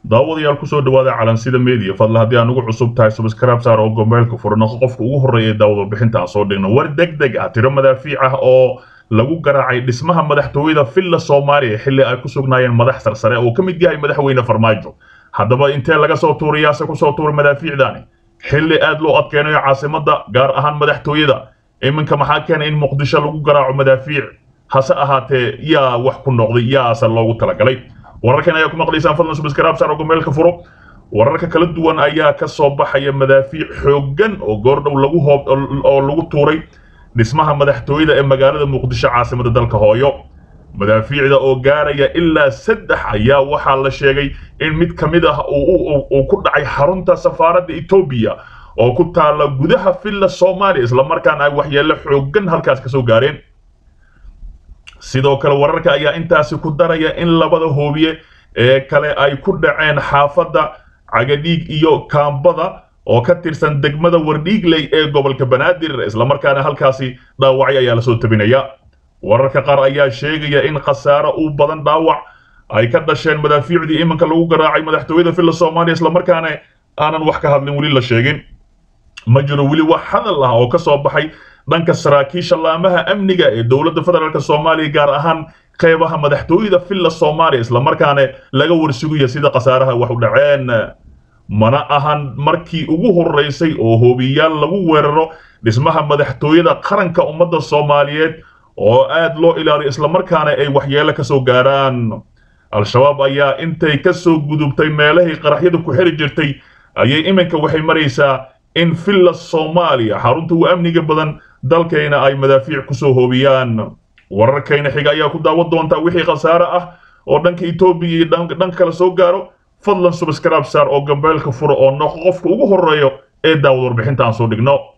daawadayaal kusoo dhawaada calansida media fadla haddii aan ugu cusub tahay subscribe saar oo gombeelka furnoqo qofka ugu horreeya ee daawad warbixinta aan soo dhigno war deg deg ah tiro madaafiic ah oo lagu garaacay dhismaha madaxtooyada villa soomaaliya xilli ay ku sugnaayeen madax sarsare oo ka mid yahay madaxweyne farmaajo haddaba intee laga soo tuurayaase kusoo tuuray madaafiicdaani xilli aad loo adkeynayo caasimadda gaar ahaan madaxtooyada iminka maxaa keenay in muqdisho lagu garaaco madaafiic hase ahaatee yaa wax ku noqday yaase loogu talagalay wararkan ayaa ku maqlaysaan fadlan subscribe saar oo gombeelka furo wararka kala duwan ayaa ka soo baxaya madaafiic xooggan oo goordhow lagu hoob oo lagu tuuray dhismaha madaxtooyada ee magaalada muqdisho caasimada dalka hooyo madaafiicda oo gaaraya ilaa saddex ayaa waxaa la sheegay in mid ka mid ah uu ku dhacay xarunta safaaradda etoobiya oo ku taala gudaha villa soomaaliya islamarkaana ay waxyeello xooggan halkaas ka soo gaareen sidoo kale wararka ayaa intaasi ku daraya in labada hoobiye ee kale ay ku dhaceen xaafadda cagadhiig iyo kaambada oo ka tirsan degmada wardhiigley ee gobolka banaadir islamarkaana halkaasi dhaawacyo ayaa lasoo tabinaya wararka qaar ayaa sheegaya in khasaaro u badan dhaawac ay ka dhasheen madaafiicdii iminka lagu garaacay madaxtooyada villa soomaaliya islamarkaana aanan wax ka hadlin weli la sheegin ma jiro weli wax hadal ah oo ka soo baxay dhanka saraakiisha laamaha amniga ee dowladda federaalk soomaaliya gaar ahaan qeybaha madaxtooyada villa soomaaliya islamarkaana laga warsugaya sida khasaaraha wax u dhaceen mana ahan markii ugu horreysay oo hoobiyaal lagu weeraro dhismaha madaxtooyada qaranka ummadda soomaaliyeed oo aad loo ilaaliyo islamarkaana ay waxyeelo ka soo gaaraan al-shabaab ayaa intay ka soo gudubtay meelahii qaraxyada ku xiri jirtay ayay iminka waxay maraysaa in villa soomaaliya xarunta ugu amniga badan dalkayna ay madaafiic kusoo hoobiyaan wararkayna xiga ayaa ku daawan doontaa wixii khasaare ah oo dhanka etoobiya iyo dhanka kale soo gaaro fadlan subscribe saar oo gambeelka furo oo noqo qofka ugu horreeyo ee daawad warbixinta aan soo dhigno